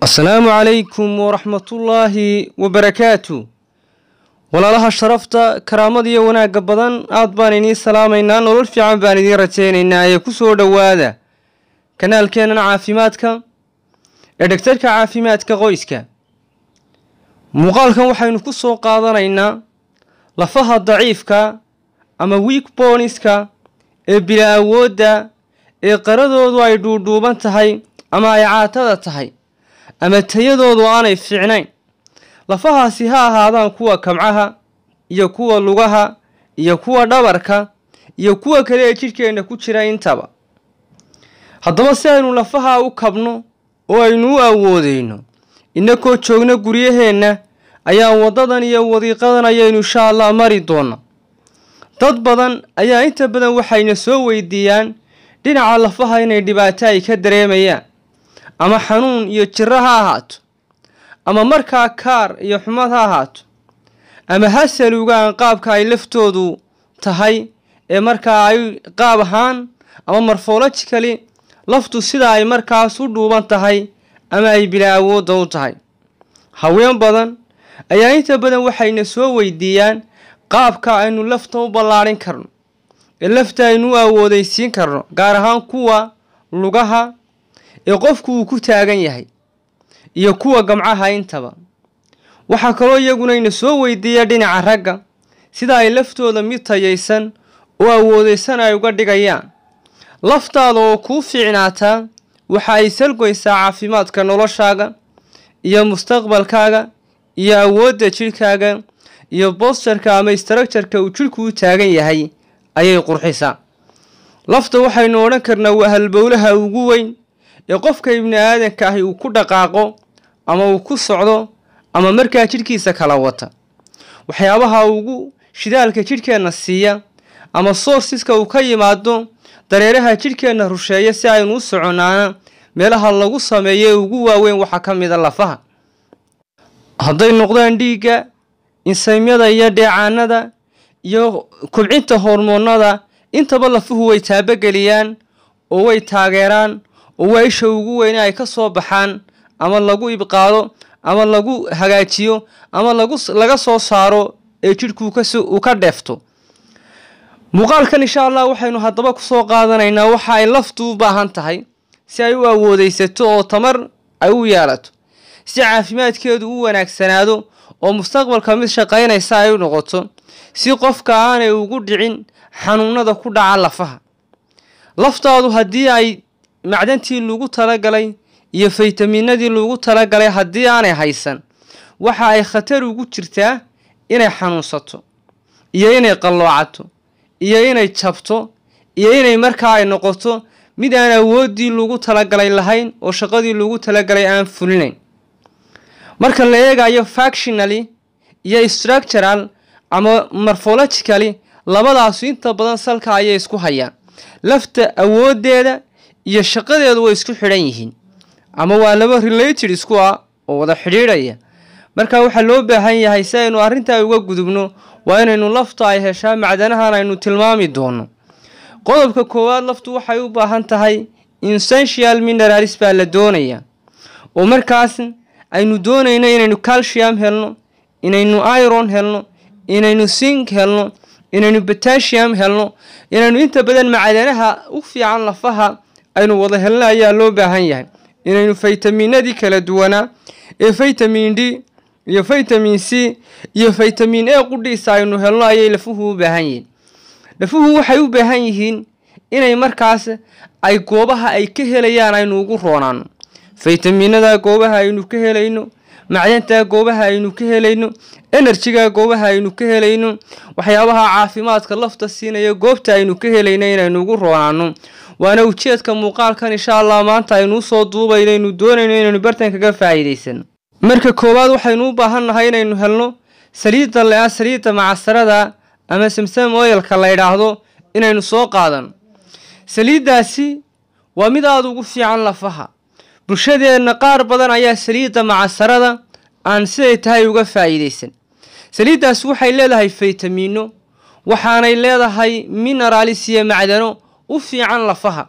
asalaamu calaykum waraxmatullaahi wabarakaatu walaalaha sharafta karaamada iyo wanaagga badan aad baan idiin salaamaynaa nolol fiican baan idiin rajaynaynaa ee ku soo dhowaada kanaalkeennan caafimaadka ee dhegtarka caafimaadka qoyska muuqaalkan waxaynu ku soo qaadanaynaa lafaha daciifka ama wiik booniska ee bila awoodda ee qaradoodu ay dhuudhuuban tahay ama ay caatada tahay ama tayadoodu aanay fiicnayn lafahaasi ha ahaadaan kuwa kamcaha iyo kuwa lugaha iyo kuwa dhabarka iyo kuwa kale ee jidhkeenna ku jira intaba haddaba si aynu lafaha u kabno oo aynu u awoodeyno innakoo joogna guryaheenna ayaa waddadan iyo wadiiqadan ayaynu insha allah mari doona dad badan ayaa inta badan waxayna soo weydiiyaan dhinaca lafaha inay dhibaato ay ka dareemayaan ama xanuun iyo jiro ha ahaato ama markaa kaar iyo xumad ha ahaato ama ha saluugaan qaabka ay laftoodu tahay ee markaa ay qaab ahaan ama morfologically laftu sida ay markaas u dhuuban tahay ama ay bilaa awoodda u tahay haween badan ayaa inta badan waxayna soo weydiiyaan qaabka aynu lafta u ballaadhin karno ee lafta aynu u awoodaysiin karno gaar ahaan kuwa lugaha ee qofku uu ku taagan yahay iyo kuwa gamcaha intaba waxaa kaloo iyagunayna soo weydiiya dhinaca ragga sida ay laftooda mid tayaysan oo awoodaysan ay uga dhigayaan laftaada oo kuu fiicnaataa waxa ay salgoysaa caafimaadka noloshaaga iyo mustaqbalkaaga iyo awoodda jidhkaaga iyo bostarka ama istaraktarka uu jidhku u taagan yahay ayay qurxisaa lafta waxaynu odhan karnaa waa halbowlaha ugu weyn ee qofka ibni aadanka ahi uu ku dhaqaaqo ama uu ku socdo ama markaa jidhkiisa kala wata waxyaabaha ugu shidaalka jidhkeenna siiya ama soorsiska uu ka yimaado dareeraha jidhkeenna rusheeya si aynu u soconaana meelaha lagu sameeyo ee ugu waaweyn waxaa ka mida lafaha hadday noqdaan dhiigga insaymyada iyo dheecaanada iyo kubcinta hormoonada intaba lafuhu way taabogeliyaan oo way taageeraan oo waa isha ugu weyne ay ka soo baxaan ama lagu ibqaado ama lagu hagaajiyo ama lagu laga soo saaro ee jidhku uu ka dheefto muuqaalkan insha allah waxaynu haddaba kusoo qaadanaynaa waxa ay laftu u baahan tahay si ay u awoodaysato oo tamar ay u yeelato si caafimaadkeedu u wanaagsanaado oo mustaqbalka mid shaqaynaysa ay u noqoto si qofka aanay ugu dhicin xanuunada ku dhaca lafaha laftaadu haddii ay macdantii lagu talagalay iyo faytaminadii lagu talagalay haddii aanay haysan waxa ay khatar ugu jirtaa inay xanuunsato iyo inay qalloocato iyo inay jabto iyo inay markaa ay noqoto mid aan awooddii lagu talagalay lahayn oo shaqadii lagu talagalay aan fulinayn marka la eegayo factionally iyo structural ama morfologically labadaasu inta badan salka ayay isku hayaan lafta awooddeeda iyo shaqadeedu way isku xidhan yihiin ama waa laba related isku ah oo wada xidhiidhaya marka waxaa loo baahan yahay si aynu arrintaa uga gudubno waa inaynu lafta ay heshaa macdanahan aynu tilmaami doono qodobka koowaad laftu waxay u baahan tahay essential mineralis baa la doonaya oo markaas aynu doonayno inaynu calcium helno inaynu iron helno inaynu sink helno inaynu batasium helno inaynu inta badan macdanaha u fiican lafaha aynu wada helno ayaa loo baahan yahay inaynu faytaminadii kala duwanaa ee faytamin d iyo faytamin c iyo faytamin e qudhiisa aynu helno ayay lafuhu u baahan yihiin lafuhu waxay u baahan yihiin inay markaas ay goobaha ay ka helayaan aynu ugu roonaano faytaminada goobaha aynu ka helayno macdanta goobaha aynu ka helayno enerjiga goobaha aynu ka helayno waxyaabaha caafimaadka lafta siinaya goobta aynu ka helayno inaynu ugu roonaano waana ujeedka muuqaalkan insha allah maanta aynu usoo duubayno aynu doonayno inaynu bartan kaga faa'iidaysano marka koowaad waxaynu u baahannahay inaynu helno saliidda le-a saliidda macasarada ama samsam oyalka la ydhaahdo inaynu soo qaadano saliiddaasi waa mid aada ugu fiican lafaha bulshadeenna qaar badan ayaa saliidda macasarada aan siday tahay uga faa'iidaysan saliiddaasi waxay leedahay faytamiino waxaanay leedahay mineralis iyo macdano u fiican lafaha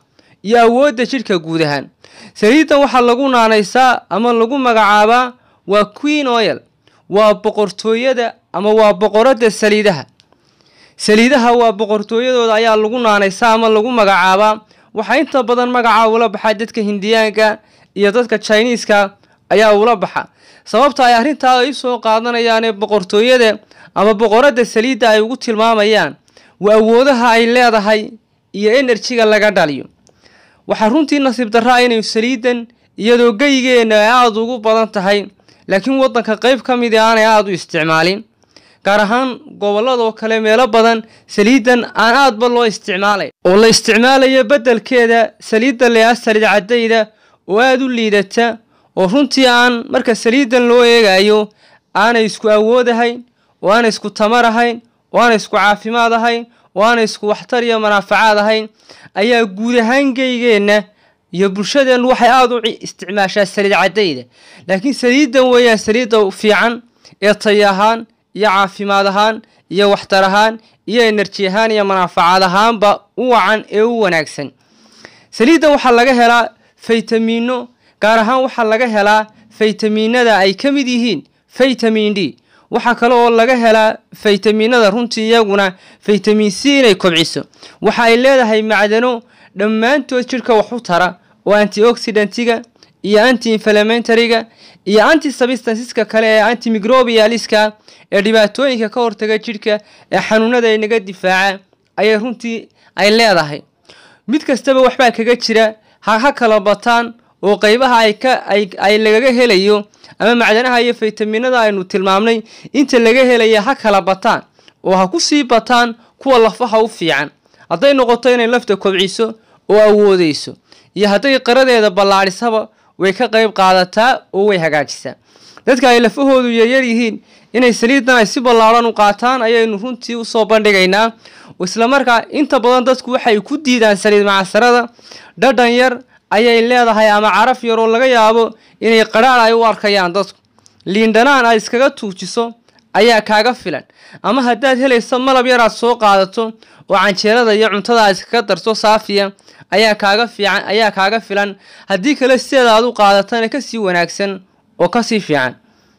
iyo awoodda jidhka guud ahaan saliiddan waxaa lagu naanaysaa ama lagu magacaabaa waa queen oil waa boqortooyada ama waa boqoradda saliidaha saliidaha waa boqortooyadooda ayaa lagu naanaysaa ama lagu magacaabaa waxaa inta badan magacaa ula baxaa dadka hindiyaanka iyo dadka jiniiska ayaa ula baxa sababta ay arrintaa ay soo qaadanayaanee boqortooyada ama boqoradda saliidda ay ugu tilmaamayaan waa awoodaha ay leedahay iyo enerjiga laga dhaliyo waxaa runtii nasiib darraa inay saliiddan iyadoo geygeenna ay aada ugu badan tahay laakiin waddanka qayb ka midi aanay aada u isticmaalin gaar ahaan gobolladoo kale meelo badan saliiddan aan aadba loo isticmaalay oo la isticmaalayo beddelkeeda saliidda leaa saliid caddayda oo aada u liidata oo runtii aan marka saliiddan loo eegayo aanay isku awood ahayn oo aanay isku tamar ahayn oo aanay isku caafimaad ahayn oo aanay isku waxtar iyo manaafacaad ahayn ayaa guud ahaan geygeenna iyo bulshadeennu waxay aada u isticmaashaa saliid caddayda laakiin saliiddan weeyaan saliidda fiican ee tay ahaan iyo caafimaad ahaan iyo waxtar ahaan iyo enerji ahaan iyo manaafacaad ahaanba u wacan ee u wanaagsan saliiddan waxaa laga helaa faytamiino gaar ahaan waxaa laga helaa faytamiinada ay ka mid yihiin faytamin d waxaa kale oo laga helaa faytamiinada runtii iyaguna faytamin c inay kobciso waxa ay leedahay macdano dhammaantood jidhka wax u tara oo antioxidantiga iyo anti inflamentariga iyo anti substanceska kale ee antimicrobialiska ee dhibaatooyinka ka hortaga jidhka ee xanuunada inaga difaaca ayay runtii ay leedahay mid kastaba waxbaa kaga jira ha ha kala bataan oo qeybaha ay ka ay ay lagaga helayo ama macdanaha iyo faytaminada aynu tilmaamnay inta laga helaya ha kala bataan oo ha ku sii bataan kuwa lafaha u fiican hadday noqoto inay lafta kobciso oo awoodeyso iyo hadday qaradeeda ballaadhisaba way ka qayb qaadataa oo way hagaajisaa dadka ay lafahoodu yaryar yihiin inay saliiddan ay si ballaadhan u qaataan ayaynu runtii usoo bandhigaynaa islamarkaa inta badan dadku waxay ku diidaan saliid macasarada dhadhan yar ayay leedahay ama caraf yar oo laga yaabo inay qadhaadh ay u arkayaan dadku liindhanaan aad iskaga tuujiso ayaa kaaga filan ama haddaad helayso malab yar aad soo qaadato oo canjeelada iyo cuntada aad iskaga darto saafiya ayaa kaaga fiican ayaa kaaga filan haddii kale sideeda aad u qaadatana kasii wanaagsan oo kasii fiican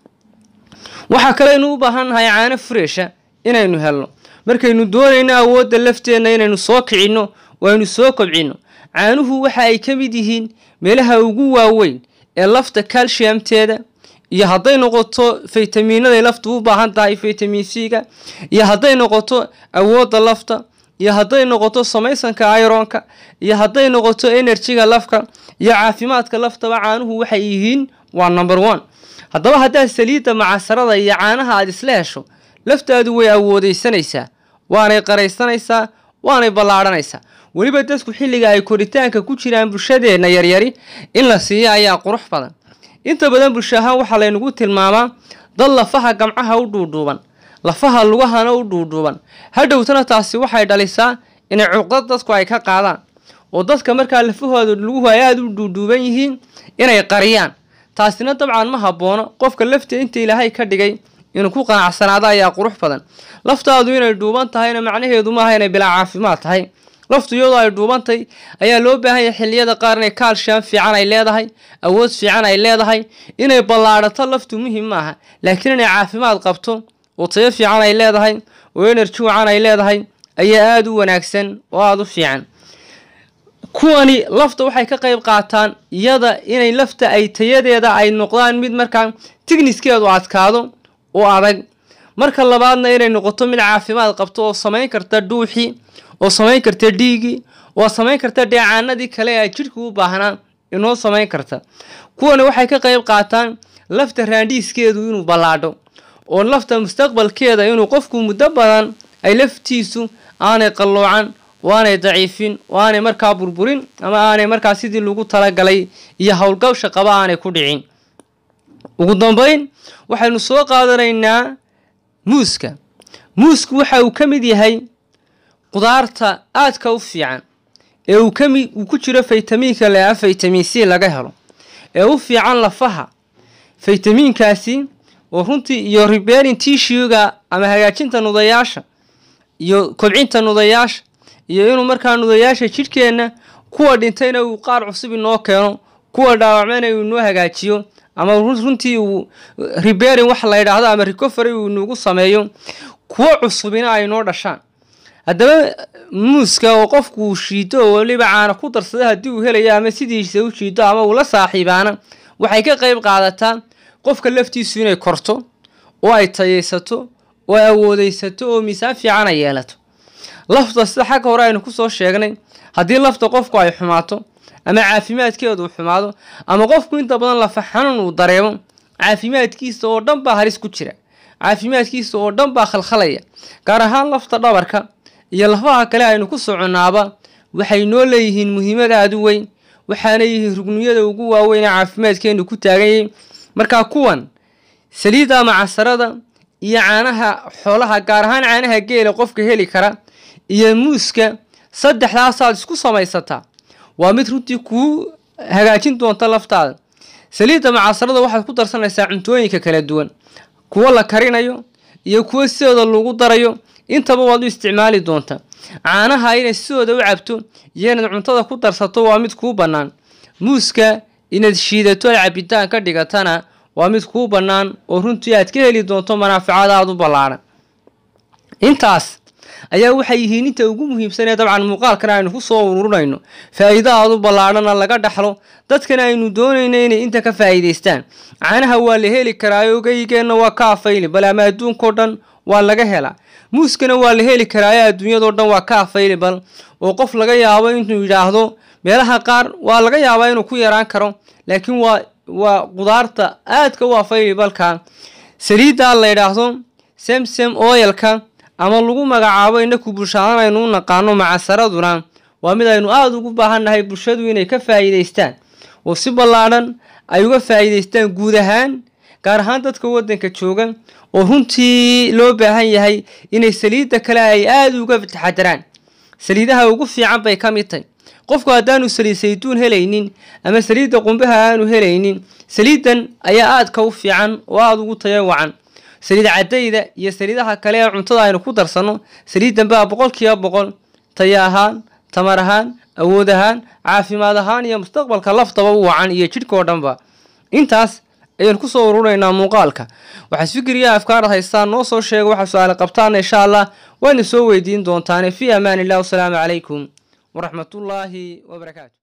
waxaa kaleynu u baahannahay caano fureesha inaynu helno markaynu doonayno awoodda lafteenna inaynu soo kicinno oo aynu soo kobcinno caanuhu waxa ay ka mid yihiin meelaha ugu waaweyn ee lafta calciumteeda iyo hadday noqoto faytamiinaday laftu u baahan tahay faytamin c-ga iyo hadday noqoto awoodda lafta iyo hadday noqoto samaysanka ironka iyo hadday noqoto enerjiga lafka iyo caafimaadka laftaba caanuhu waxay yihiin waa number one haddaba haddaad saliidda macasarada iyo caanaha aad isla hesho laftaadu way awoodeysanaysaa waanay qaraysanaysaa waanay ballaadhanaysaa weliba dadku xilliga ay koritaanka ku jiraan bulshadeenna yaryari in la siiyo ayaa qurux badan inta badan bulsho ahaan waxaa laynagu tilmaamaa dad lafaha gamcaha u dhuudhuuban lafaha lugahana u dhuudhuuban hadhowtana taasi waxay dhalisaa inay cuqdad dadku ay ka qaadaan oo dadka markaa lafahooda luguhu ay aada u dhuudhuuban yihiin inay qariyaan taasina dabcan ma haboono qofka lafta inta ilaahay ka dhigay inuu ku qanacsanaado ayaa qurux badan laftaadu inay dhuuban tahayna macnaheedu maaha inay bilaa caafimaad tahay laftu iyadoo ay dhuubantay ayaa loo baahan yahay xilliyada qaar inay kaalshiyam fiican ay leedahay awood fiican ay leedahay inay ballaadhato laftu muhim maaha laakiin inay caafimaad qabto oo tayo fiican ay leedahay oo enerji wacan ay leedahay ayaa aada u wanaagsan oo aada u fiican kuwani lafta waxay ka qayb qaataan iyada inay lafta ay tayadeeda ay noqdaan mid markaa tigniskeedu adkaado oo adag marka labaadna inay noqoto mid caafimaad qabto oo samayn karta dhuuxii oo samayn karta dhiigii oo samayn karta dheecaanadii kale ee jidhka u baahnaa inoo samayn karta kuwani waxay ka qayb qaataan lafta raandhiiskeedu inuu ballaadho oo lafta mustaqbalkeeda inuu qofku muddo badan ay laftiisu aanay qalloocan oo aanay daciifin oo aanay markaa burburin ama aanay markaa sidii lagu talagalay iyo howlgabsha qaba aanay ku dhicin ugu dambeyn waxaynu soo qaadanaynaa muuska muusku waxa uu ka mid yahay qudaarta aadka u fiican ee uu kami uu ku jiro faytamiinka le-a faytamin c laga helo ee u fiican lafaha faytamiinkaasi oo runtii iyo riberin tishuga ama hagaajinta nudayaasha iyo kobcinta nudayaasha iyo inuu markaa nudayaasha jidhkeenna kuwa dhintayna uu qaar cusub inoo keeno kuwa dhaawacmayna uu inoo hagaajiyo ama runtii uu riberin wax la yidhaahdo ama recovery uu inugu sameeyo kuwo cusubina ay noo dhashaan haddaba muuska oo qofku uu shiido oo weliba caana ku darsada haddii uu helayo ama sidiisa u shiido ama uu la saaxiibaana waxay ka qayb qaadataa qofka laftiisu inay korto oo ay tayaysato oo ay awoodeysato oo miisaan fiican ay yeelato lafta sida xagga hore aynu kusoo sheegnay haddii lafta qofku ay xumaato ama caafimaadkeedu uu xumaado ama qofku inta badan lafa xanuun uu dareemo caafimaadkiisa oo dhan baa halis ku jira caafimaadkiisa oo dhan baa khalkhalaya gaar ahaan lafta dhabarka iyo lafaha kale aynu ku soconnaaba waxay noo leeyihiin muhiimad aada u weyn waxaana yihiin rugniyada ugu waaweyn ee caafimaadkeenu ku taaganyay markaa kuwan saliidda ama casarada iyo caanaha xoolaha gaar ahaan caanaha geela qofka heli kara iyo muuska saddexdaasaad isku samaysataa waa mid runtii kuu hagaajin doonta laftaada saliidda macasarada waxaad ku darsanaysaa cuntooyinka kala duwan kuwo la karinayo iyo kuwo sidooda lagu darayo intaba waad u isticmaali doontaa caanaha inaad sidooda u cabto iyo inaad cuntada ku darsato waa mid kuu bannaan muuska inaad shiidato ay cabitaan ka dhigatana waa mid kuu bannaan oo runtii aad ka heli doonto manaaficada aada u ballaadhan intaas ayaa waxay yihiin inta ugu muhiimsanee dabcan muuqaalkan aynu ku soo ururinayno faa'iido aada u ballaadhana laga dhaxlo dadkana aynu doonayno inay inta ka faa'iidaystaan caanaha waa la heli karaayo geygeenna waa ka afayli bal ama adduunkao dhan waa laga helaa muuskana waa la heli karaayo adduunyadao dhan waa ka afayli bal oo qof laga yaabo inuu yidhaahdo meelaha qaar waa laga yaabaa inuu ku yaraan karo laakiin waa waa qudaarta aadka u afayli balka saliidda la yidhaahdo semsem oyalka ama lagu magacaabo inaku bulshaadan aynu u naqaano macasaraduna waa mid aynu aada ugu baahannahay bulshadu inay ka faa'iidaystaan oo si ballaadhan ay uga faa'iidaystaan guud ahaan gaar ahaan dadka waddanka jooga oo runtii loo baahan yahay inay saliidda kale ay aada uga taxadaraan saliidaha ugu fiican bay ka mid tahy qofku haddaanu saliid saytuun helaynin ama saliidda qumbaha aanu helaynin saliiddan ayaa aadka u fiican oo aada ugu tayo wacan saliid cadayda iyo saliidaha kale ee cuntada aynu ku darsanno saliiddan baa boqolkiiba boqol tayo ahaan tamar ahaan awood ahaan caafimaad ahaan iyo mustaqbalka laftaba u wacan iyo jidhkao dhanba intaas ayaan kusoo ururaynaa muuqaalka waxaad fikriya afkaarad haystaan noo soo sheega waxaa su-aale qabtaana insha allah waana soo weydiin doontaane fii amaan illah wasalaamu calaykum waraxmatullaahi wabarakaatu